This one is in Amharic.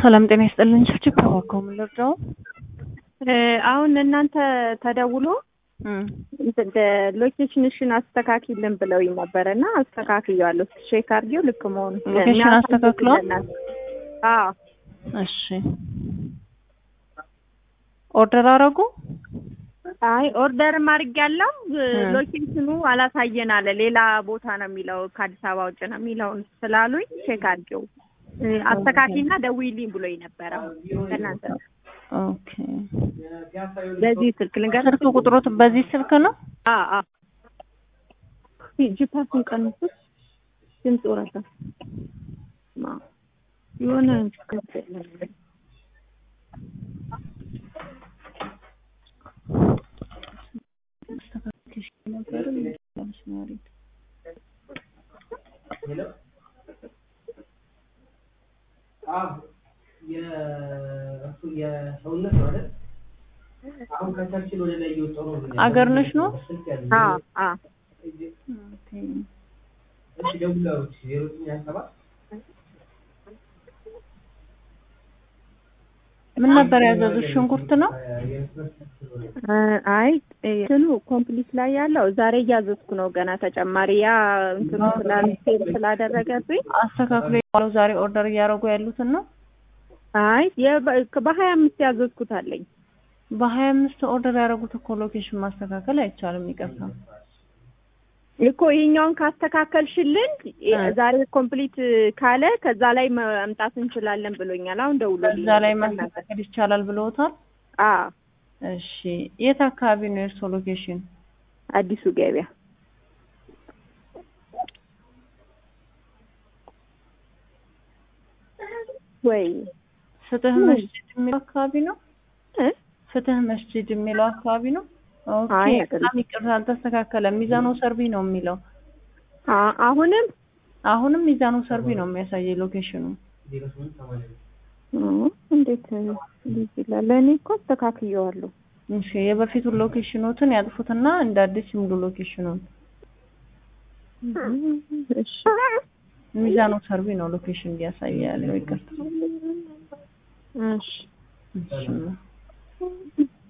ሰላም ጤና ይስጥልኝ። ችብችብ ተባከው ምን ልርዳው? አሁን እናንተ ተደውሎ ሎኬሽንሽን አስተካክልን ብለውኝ ነበር እና አስተካክያለሁ። ቼክ አድርጌው ልክ መሆኑ ሎኬሽን አስተካክሏል? አዎ እሺ ኦርደር አረጉ? አይ ኦርደርም አድርጌያለሁ። ሎኬሽኑ አላሳየን አለ። ሌላ ቦታ ነው የሚለው ከአዲስ አበባ ውጭ ነው የሚለውን ስላሉኝ ቼክ አድርጌው አስተካክልና ደውይልኝ ብሎኝ ነበረ። ከእናንተ ኦኬ በዚህ ስልክ ልንገር ስልክ ቁጥሮት በዚህ ስልክ ነው? አ አ ጂፓሱን ቀንሱት። ድምፅ ወረደ የሆነ የሰውነት ማለት አሁን ከቻችን ወደ ላይ እየወጣሁ ነው። አገር ነሽ ነው? አ አ እሺ ደውላዎች ዜሮ ዘጠኝ ሀያ ሰባት ምን ነበር ያዘዙት? ሽንኩርት ነው? አይ እንትኑ ኮምፕሊት ላይ ያለው ዛሬ እያዘዝኩ ነው። ገና ተጨማሪ ያ እንትኑ ስላልፌል ስላደረገብኝ አስተካክሎ ያለው ዛሬ ኦርደር እያደረጉ ያሉትን ነው? አይ በሀያ አምስት ያዘዝኩት አለኝ። በሀያ አምስት ኦርደር ያደረጉት እኮ ሎኬሽን ማስተካከል አይቻልም። ይቅርታ እኮ ይሄኛውን ካስተካከልሽልን ዛሬ ኮምፕሊት ካለ ከዛ ላይ መምጣት እንችላለን ብሎኛል። አሁን ደውሎልኝ እዛ ላይ ማስተካከል ይቻላል ብለውታል። አ እሺ የት አካባቢ ነው የእርሶ ሎኬሽን? አዲሱ ገበያ ወይ ፍትህ መስጂድ የሚለው አካባቢ ነው? ፍትህ መስጂድ የሚለው አካባቢ ነው? ኦኬ አይ በጣም ይቅርታ አልተስተካከለም። ሚዛኑ ሰርቢ ነው የሚለው። አ- አሁንም አሁንም ሚዛኑ ሰርቢ ነው የሚያሳየው ሎኬሽኑ። ዜሮ ስምንት ሰማንያ እ እንዴት እንደዚህ ይላል? እኔ እኮ አስተካክየዋለሁ። እሺ የበፊቱን ሎኬሽኖትን ያጥፉትና እንደ አዲስ ይሙሉ ሎኬሽኑን። እሺ ሚዛኑ ሰርቢ ነው ሎኬሽን እያሳየ ያለው። ይቅርታ እሺ እሺ